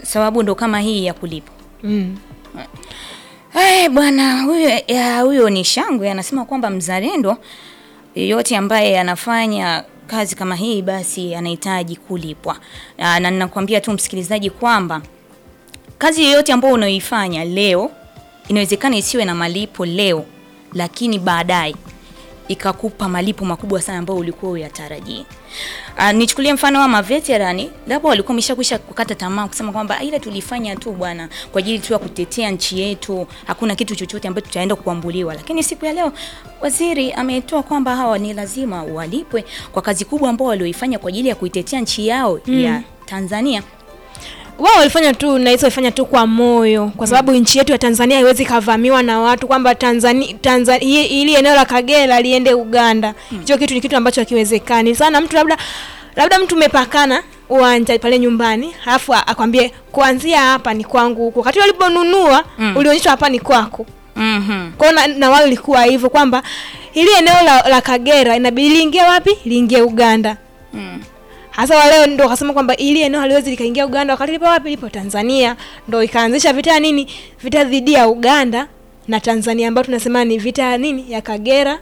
sababu ndo kama hii ya kulipa. Mm. Eh, bwana huyo ya, huyo ni shangwe anasema kwamba mzalendo yeyote ambaye anafanya kazi kama hii basi anahitaji kulipwa. Na na ninakwambia tu msikilizaji kwamba kazi yoyote ambayo unaoifanya leo inawezekana isiwe na malipo leo, lakini baadaye ikakupa malipo makubwa sana ambayo ulikuwa uyatarajii. Uh, nichukulie mfano wa maveterani, labda walikuwa wameshakwisha kukata tamaa kusema kwamba "Ah, ile tulifanya tu bwana kwa ajili tu ya kutetea nchi yetu, hakuna kitu chochote ambacho tutaenda kuambuliwa. Lakini siku ya leo waziri ametoa kwamba hawa ni lazima walipwe kwa kazi kubwa ambao walioifanya kwa ajili ya kuitetea nchi yao ya Tanzania. wao walifanya tu na hizo walifanya tu kwa moyo kwa sababu nchi yetu ya Tanzania haiwezi kavamiwa na watu kwamba Tanzania Tanzania ili eneo la Kagera liende Uganda. Hicho kitu ni kitu ambacho hakiwezekani. Sana mtu labda labda mtu umepakana uwanja pale nyumbani, alafu a- akwambie kuanzia hapa ni kwangu huko. Wakati waliponunua Mm. ulionyeshwa hapa ni kwako. Mhm. Kwa hiyo na, na wao ilikuwa hivyo kwamba ili eneo la, la Kagera inabidi liingie wapi? Liingie Uganda. Mm. Hasa wale ndo wakasema kwamba ili eneo haliwezi likaingia Uganda wakati lipo wapi? Lipo Tanzania. Ndo ikaanzisha vita ya nini? Vita dhidi ya Uganda na Tanzania ambayo tunasema ni vita ya nini? Ya Kagera.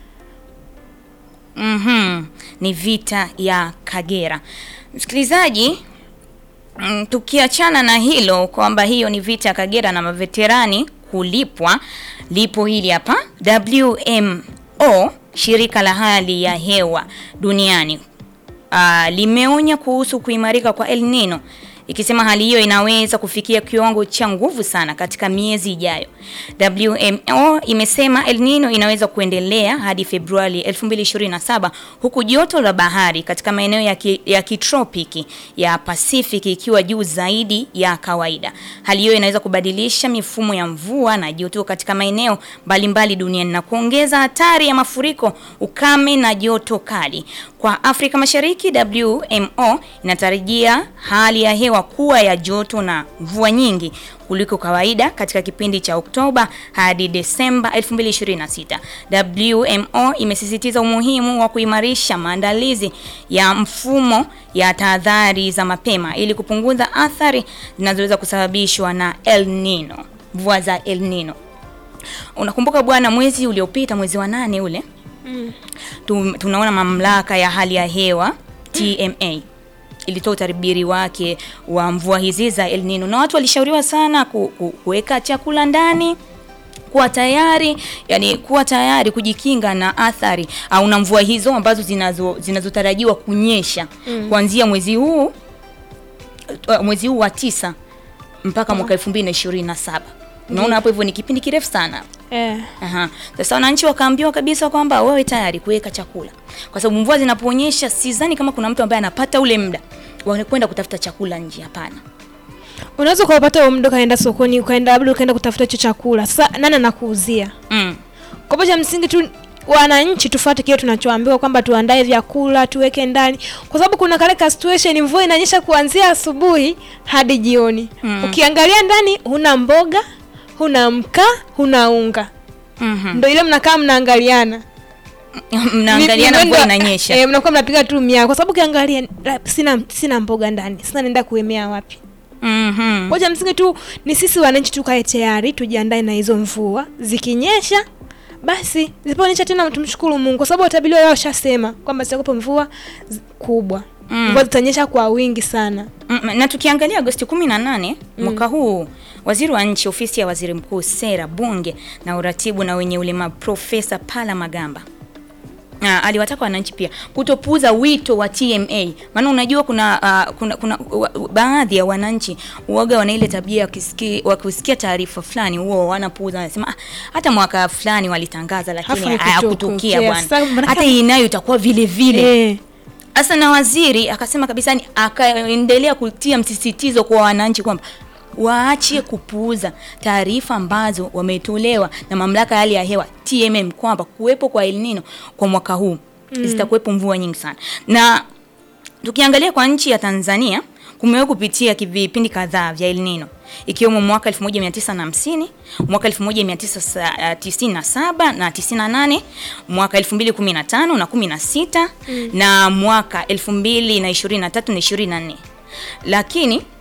Mhm. Ni vita ya Kagera. Msikilizaji, mm, tukiachana na hilo kwamba hiyo ni vita ya Kagera na maveterani kulipwa, lipo hili hapa WMO, shirika la hali ya hewa duniani uh, limeonya kuhusu kuimarika kwa El Nino ikisema hali hiyo inaweza kufikia kiwango cha nguvu sana katika miezi ijayo. WMO imesema El Nino inaweza kuendelea hadi Februari 2027 huku joto la bahari katika maeneo ya, ki, ya kitropiki ya Pacific ikiwa juu zaidi ya kawaida. Hali hiyo inaweza kubadilisha mifumo ya mvua na joto katika maeneo mbalimbali duniani na kuongeza hatari ya mafuriko, ukame na joto kali. Kwa Afrika Mashariki, WMO inatarajia hali ya hewa kuwa ya joto na mvua nyingi kuliko kawaida katika kipindi cha Oktoba hadi Desemba 2026. WMO imesisitiza umuhimu wa kuimarisha maandalizi ya mfumo ya tahadhari za mapema ili kupunguza athari zinazoweza kusababishwa na El Nino, mvua za El Nino. Unakumbuka bwana, mwezi uliopita, mwezi wa nane ule tu, tunaona mamlaka ya hali ya hewa TMA ilitoa utabiri wake wa mvua hizi za El Nino na watu walishauriwa sana ku, ku, kuweka chakula ndani kuwa tayari yani kuwa tayari kujikinga na athari au na mvua hizo ambazo zinazo zinazotarajiwa kunyesha kuanzia mwezi huu uh, mwezi huu wa tisa mpaka mwaka 2027 unaona hapo hivyo ni kipindi kirefu sana Eh. Aha. Sasa wananchi wakaambiwa kabisa kwamba wawe tayari kuweka chakula, kwa sababu mvua zinaponyesha, sidhani kama kuna mtu ambaye anapata ule muda wa kwenda kutafuta chakula nje. Hapana. Unaweza ukapata huo muda ukaenda sokoni ukaenda labda ukaenda kutafuta hicho chakula. Sasa nani anakuuzia? Mm. Kwa hivyo cha msingi tu wananchi tufuate kile tunachoambiwa kwamba tuandae vyakula tuweke ndani, kwa sababu kuna kale ka situation mvua inanyesha kuanzia asubuhi hadi jioni. Mm. Ukiangalia ndani huna mboga, huna mkaa, huna unga, Mhm. ndio ile mnakaa mnaangaliana Mnaangaliana Ni- mvua ni- inanyesha. Eh, mnakuwa mnapiga tu mia kwa sababu ukiangalia la, sina sina mboga ndani. Sasa naenda kuemea wapi? Mhm. Moja msingi tu ni sisi wananchi tukae tayari, tujiandae na hizo mvua. Zikinyesha basi, zisiponyesha tena tumshukuru Mungu, kwa sababu watabiri wao washasema kwamba zitakuwa mvua zi- kubwa. Mm. Mvua zitanyesha kwa wingi sana. Mm, na tukiangalia Agosti 18 mwaka huu, waziri wa nchi ofisi ya waziri mkuu, sera, bunge na uratibu na wenye ulemavu, Profesa Pala Magamba Ah, aliwataka wananchi pia kutopuuza wito wa TMA, maana unajua kuna, ah, kuna, kuna wa, baadhi ya wananchi uoga wana ile tabia wakisikia wakisikia taarifa fulani huo wanapuuza, wanasema ah, hata mwaka fulani walitangaza lakini Hafu hayakutukia haikutukia. bwana, Sasa maanake- hata hii nayo itakuwa vile vile Eh, Sasa na waziri akasema kabisa, ni akaendelea kutia msisitizo kwa wananchi kwamba waache kupuuza taarifa ambazo wametolewa na mamlaka ya hali ya hewa TMM kwamba kuwepo kwa El Nino kwa mwaka huu zitakuwepo mvua nyingi sana. Na tukiangalia kwa nchi ya Tanzania kumewahi kupitia ki- vipindi kadhaa vya El Nino ikiwemo mwaka 1950, mwaka 1997 na 98, mwaka 2015 na 16 na mwaka 2023 na 24. Lakini